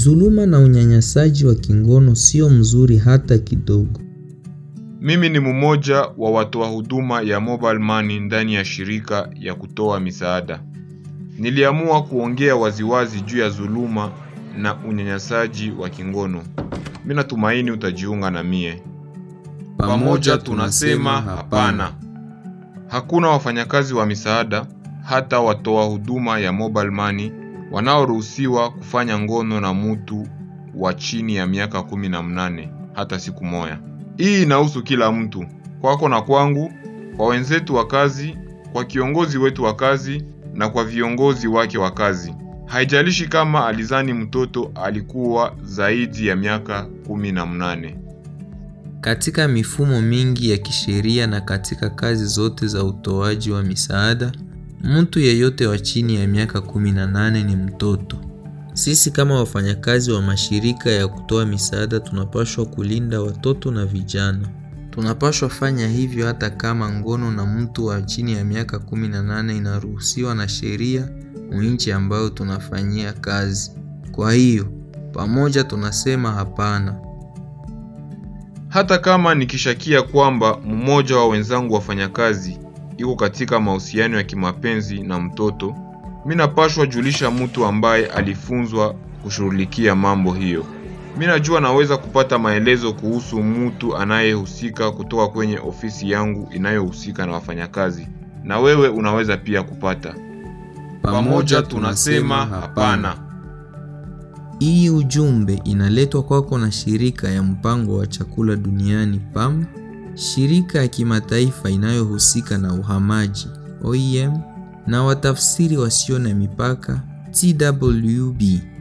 Zuluma na unyanyasaji wa kingono sio mzuri hata kidogo. Mimi ni mmoja wa watoa huduma ya mobile money ndani ya shirika ya kutoa misaada. Niliamua kuongea waziwazi juu ya dhuluma na unyanyasaji wa kingono. Mimi natumaini utajiunga na mie. Pamoja tunasema hapana. Hakuna wafanyakazi wa misaada hata watoa huduma ya mobile money wanaoruhusiwa kufanya ngono na mutu wa chini ya miaka kumi na mnane hata siku moja. Hii inahusu kila mtu, kwako na kwangu, kwa wenzetu wa kazi, kwa kiongozi wetu wa kazi na kwa viongozi wake wa kazi. Haijalishi kama alizani mtoto alikuwa zaidi ya miaka kumi na mnane. Katika mifumo mingi ya kisheria na katika kazi zote za utoaji wa misaada, mtu yeyote wa chini ya miaka 18 ni mtoto. Sisi kama wafanyakazi wa mashirika ya kutoa misaada tunapaswa kulinda watoto na vijana. Tunapaswa fanya hivyo hata kama ngono na mtu wa chini ya miaka 18 inaruhusiwa na sheria nchi ambayo tunafanyia kazi. Kwa hiyo, pamoja tunasema hapana. Hata kama nikishakia kwamba mmoja wa wenzangu wafanyakazi iko katika mahusiano ya kimapenzi na mtoto, mimi napashwa julisha mtu ambaye alifunzwa kushughulikia mambo hiyo. Mimi najua naweza kupata maelezo kuhusu mtu anayehusika kutoka kwenye ofisi yangu inayohusika na wafanyakazi, na wewe unaweza pia kupata. Pamoja tunasema hapana. Hii ujumbe inaletwa kwako na shirika ya mpango wa chakula duniani PAM, shirika ya kimataifa inayohusika na uhamaji OIM, na watafsiri wasio na mipaka TWB.